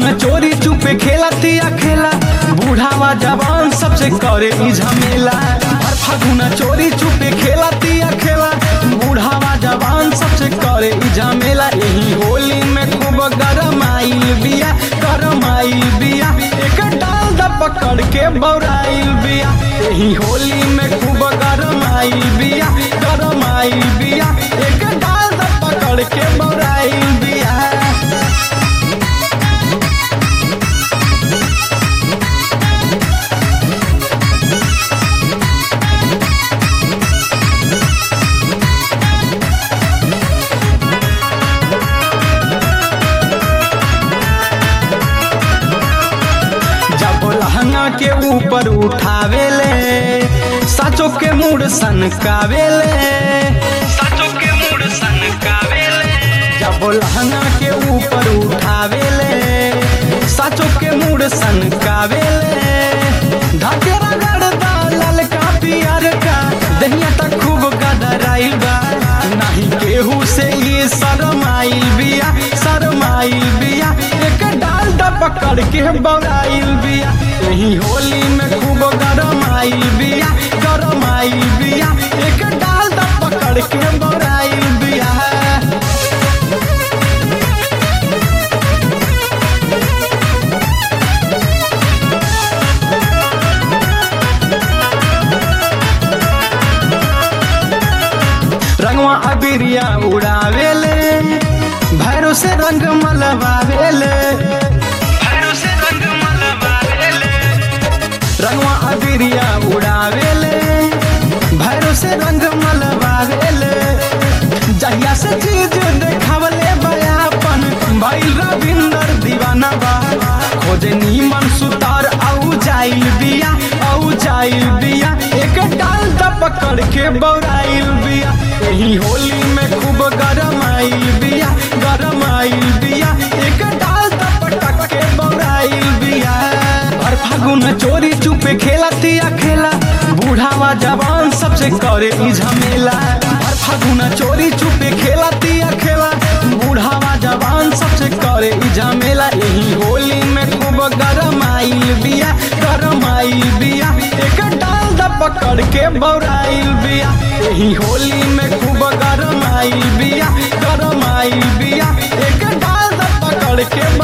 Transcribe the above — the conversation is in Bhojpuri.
फागुन चोरी चुपे खेलतिया खेला बूढ़ावा जवान सबसे करे ई झमेला हर फागुन चोरी चुपे खेलतिया खेला बूढ़ावा जवान सबसे करे ई झमेला यही होली में खूब गरम आइल बिया गरम आइल बिया एक डाल द पकड़ के बौराइल बिया यही होली में खूब गरम आइल बिया गरम आइल बिया एक डाल द पकड़ के बौराइल बिया जब लहंगा के ऊपर उठावेले साचो के मूड सनकावेले साचो के मूड सनकावेले जब लहंगा के ऊपर उठावेले साचो के मूड सनकावेले ढके रगड़ दा ललका पियर का दहिया तक खूब गदराइल बा नहीं केहू से ये शरम आइल बिया शरम आइल बिया एक डाल द पकड़ के बौराइल बिया यही होली में खूब गरम आइल बिया गरम आइल बिया एक डाल द पकड़ के बौराइल बिया रंगवा अबिरिया उड़ावेले भैरो से रंग मलवावेले भैरो से रंग मलवावेले रंगवा अबिरिया उड़ावेले भैरो से रंग मलवावेले जहिया से चीज देखावले बयापन भइल रविंदर दीवाना बा खोजे नीमन सुतार आउ जाइल बिया आउ जाइल बिया एक डाल द पकड़ के बौराइल बिया यही होली में खूब गरम आइल बिया गरम आइल बिया एक डाल द पटक के बौराइल बिया हर फागुन चोरी चुपे खेलतिया खेला बूढ़ावा जवान सबसे करे ई झमेला हर फागुन चोरी चुपे खेलतिया खेला बूढ़ावा जवान सबसे करे ई झमेला यही होली में खूब गरम आइल बिया गरम आइल बिया एक डाल द पकड़ के बौराइल बिया यही होली में खूब गरम आइल बिया गरम आइल बिया एक डाल द पकड़ के